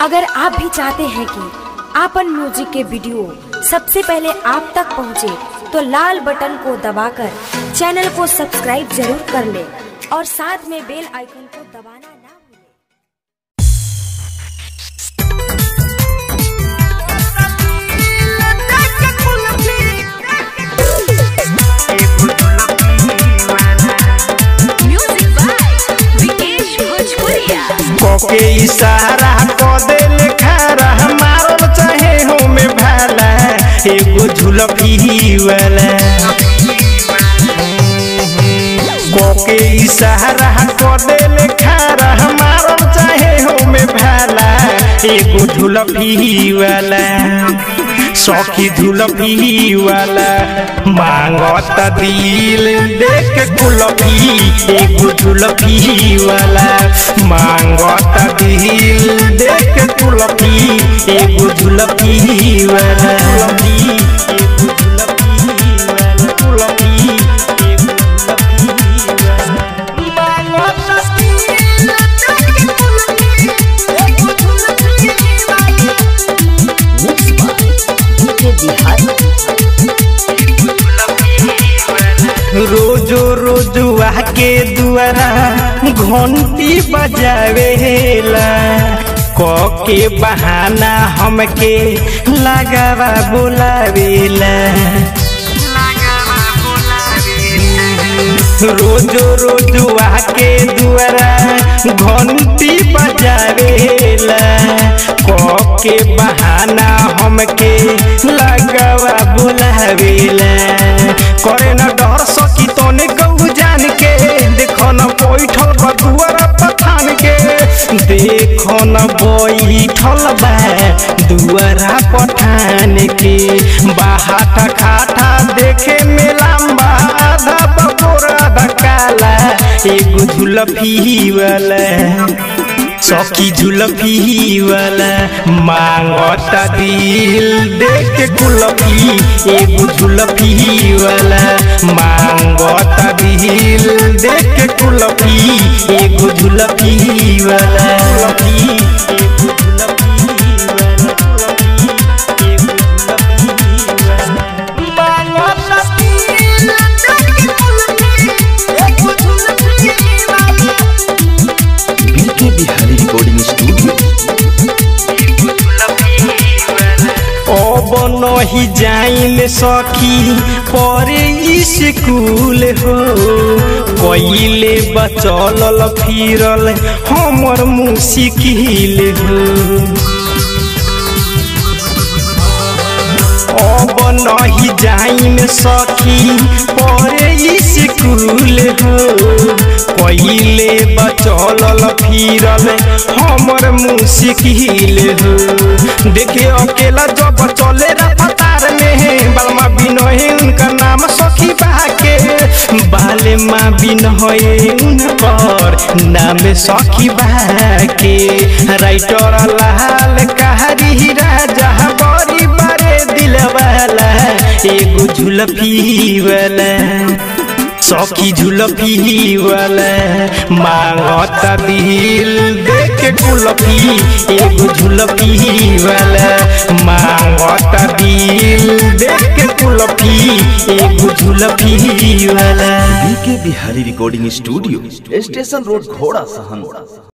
अगर आप भी चाहते हैं कि आपन म्यूजिक के वीडियो सबसे पहले आप तक पहुंचे, तो लाल बटन को दबाकर चैनल को सब्सक्राइब जरूर कर ले और साथ में बेल आइकन को दबाना ना भूलें। Music by Vikesh Bhojpuria. कोके इशारा क देले खारा मारल चाहे हो में भाला एगो झुलफी वाला कोके इशारा क देले खारा मारल चाहे हो में भाला एगो झुलफी वाला सखी झुलफी वाला मांगत दिल देख कुलफी एगो झुलफी वाला मांगत दिल देख कुलफी एगो झुलफी वाला कुलफी एगो झुलफी वाला कुलफी एगो झुलफी वाला मांगत दिल रोजो रोजो आके दुआरा घंटी बजावेला के बहाना हमके लगावा बोलावेला रोजो रोजो आके दुआरा घंटी बजावेला के बहाना हमके लगावा बोलावेला करे न डर सकी तने गौ जान के देखो न बैठल बा दुआरा पठान के देखो न बैठल बा दुआरा पठान के बाहाटा खाटा देखे में लंबा आधा बबोरा आधा काला एगो झुलफी वाला सखी झुलफी वाला मांगता दिल देख कुलफी एगो झुलफी वाला मांगता दिल देख कुलफी एगो झुलफी वाला कुलफी एगो झुलफी वाला कुलफी एगो झुलफी वाला मांगता दिल बीके बिहारी रिकॉर्डिंग स्टूडियो अब नहीं जाइल सखी परे स्कूल हो कइले बचल फिरल हमर मुश्किल हो अब नहीं जाइम सखी परे स्कूल हो पहिले बचल फिरल हमर मुश्किल हो देखे अकेला जब चले रफ्तार में बलमा बिनहे उनका नाम सखी बाके बाले माँ बिनहे उनकर नाम सखी बाके राइटर लाल कहरी राजा बड़ी बड़े दिल वाला एगो झुलफी वाला सखी झुलफी वाला मांगता दिल देख कुलफी एगो झुलफी वाला मांगता दिल देख कुलफी एगो झुलफी वाला BK Bihari recording studio station road घोड़ा सहन